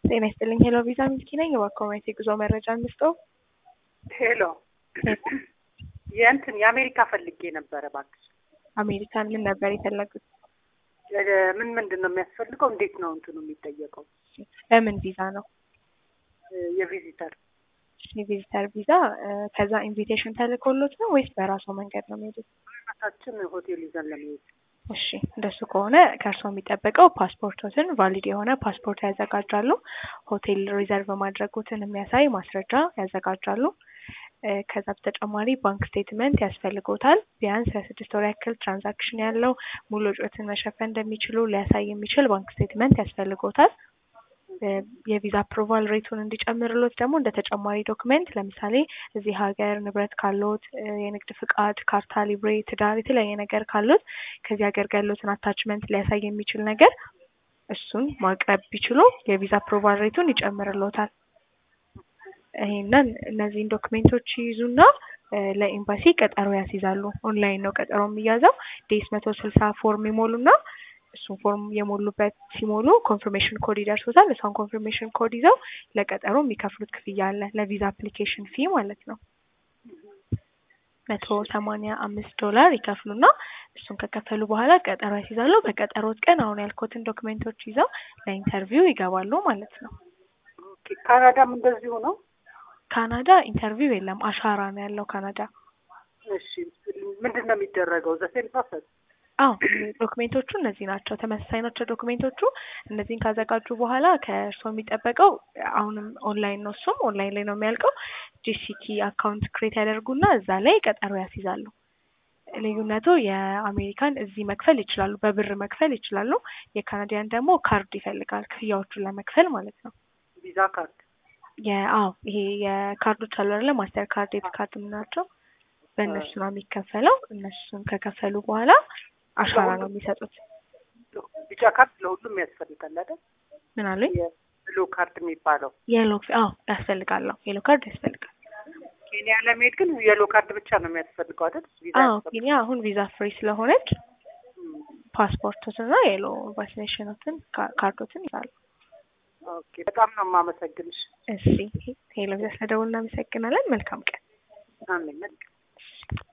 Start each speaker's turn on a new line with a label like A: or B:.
A: ጤና ይስጥልኝ። ሄሎ ቪዛ ሚልኪ ነኝ። የባኮመት የጉዞ መረጃ እንስጠው።
B: ሄሎ የእንትን የአሜሪካ ፈልጌ ነበረ እባክሽ።
A: አሜሪካን ምን ነበር የፈለጉት?
B: ምን ምንድን ነው የሚያስፈልገው? እንዴት ነው እንትኑ የሚጠየቀው?
A: በምን ቪዛ ነው?
B: የቪዚተር
A: የቪዚተር ቪዛ ከዛ ኢንቪቴሽን ተልኮሎት ነው ወይስ በራሱ መንገድ ነው የሚሄዱት?
B: ራሳችን ሆቴል ይዘን ለመሄድ
A: እሺ እንደሱ ከሆነ ከእርስዎ የሚጠበቀው ፓስፖርቶትን ቫሊድ የሆነ ፓስፖርት ያዘጋጃሉ። ሆቴል ሪዘርቭ ማድረጉትን የሚያሳይ ማስረጃ ያዘጋጃሉ። ከዛ በተጨማሪ ባንክ ስቴትመንት ያስፈልጎታል። ቢያንስ ለስድስት ወር ያክል ትራንዛክሽን ያለው ሙሉ ወጪዎትን መሸፈን እንደሚችሉ ሊያሳይ የሚችል ባንክ ስቴትመንት ያስፈልጎታል። የቪዛ አፕሩቫል ሬቱን እንዲጨምርሎት ደግሞ እንደ ተጨማሪ ዶክመንት ለምሳሌ እዚህ ሀገር ንብረት ካሎት፣ የንግድ ፍቃድ፣ ካርታ፣ ሊብሬ፣ ትዳር፣ የተለያየ ነገር ካሎት ከዚህ ሀገር ጋር ያሉትን አታችመንት ሊያሳይ የሚችል ነገር እሱን ማቅረብ ቢችሉ የቪዛ አፕሩቫል ሬቱን ይጨምርሎታል። ይሄንን እነዚህን ዶክሜንቶች ይይዙና ለኤምባሲ ቀጠሮ ያስይዛሉ። ኦንላይን ነው ቀጠሮ የሚያዘው። ዴስ መቶ ስልሳ ፎርም ይሞሉና እሱን ፎርም የሞሉበት ሲሞሉ ኮንፊርሜሽን ኮድ ይደርሱታል። እሷን ኮንፊርሜሽን ኮድ ይዘው ለቀጠሮ የሚከፍሉት ክፍያ አለ፣ ለቪዛ አፕሊኬሽን ፊ ማለት ነው። መቶ ሰማንያ አምስት ዶላር ይከፍሉና እሱን ከከፈሉ በኋላ ቀጠሮ ያስይዛሉ። በቀጠሮት ቀን አሁን ያልኩትን ዶክሜንቶች ይዘው ለኢንተርቪው ይገባሉ ማለት ነው።
B: ካናዳም እንደዚሁ ነው።
A: ካናዳ ኢንተርቪው የለም፣ አሻራ ነው ያለው ካናዳ።
B: እሺ ምንድን ነው የሚደረገው? ዘሴም ፕሮሰስ
A: አዎ ዶክሜንቶቹ እነዚህ ናቸው። ተመሳሳይ ናቸው ዶክሜንቶቹ። እነዚህን ካዘጋጁ በኋላ ከእርስዎ የሚጠበቀው አሁንም ኦንላይን ነው። እሱም ኦንላይን ላይ ነው የሚያልቀው። ጂሲኪ አካውንት ክሬት ያደርጉና እዛ ላይ ቀጠሮ ያስይዛሉ። ልዩነቱ የአሜሪካን እዚህ መክፈል ይችላሉ፣ በብር መክፈል ይችላሉ። የካናዲያን ደግሞ ካርድ ይፈልጋል ክፍያዎቹን ለመክፈል ማለት ነው።
B: ቪዛ ካርድ
A: አዎ ይሄ የካርዶች አሉ አይደለ? ማስተር ካርድ፣ ዴቢት ካርድ የምናቸው በእነሱ ነው የሚከፈለው። እነሱን ከከፈሉ በኋላ አሻራ ነው የሚሰጡት።
B: ቢጫ ካርድ ለሁሉም ያስፈልጋል አይደል?
A: ምን አሉኝ?
B: የሎ ካርድ የሚባለው
A: የሎ አዎ ያስፈልጋል። የሎ ካርድ ያስፈልጋል።
B: ኬንያ ለመሄድ ግን የሎ ካርድ ብቻ ነው የሚያስፈልገው አይደል?
A: አዎ ኬንያ አሁን ቪዛ ፍሪ ስለሆነች ፓስፖርቶትና የሎ ቫክሲኔሽኖትን ካርዶትን ይዛሉ።
B: ኦኬ በጣም ነው የማመሰግንሽ።
A: እሺ ሄሎ ቪዛ ስለደውል እናመሰግናለን። መልካም ቀን።
B: አሜን።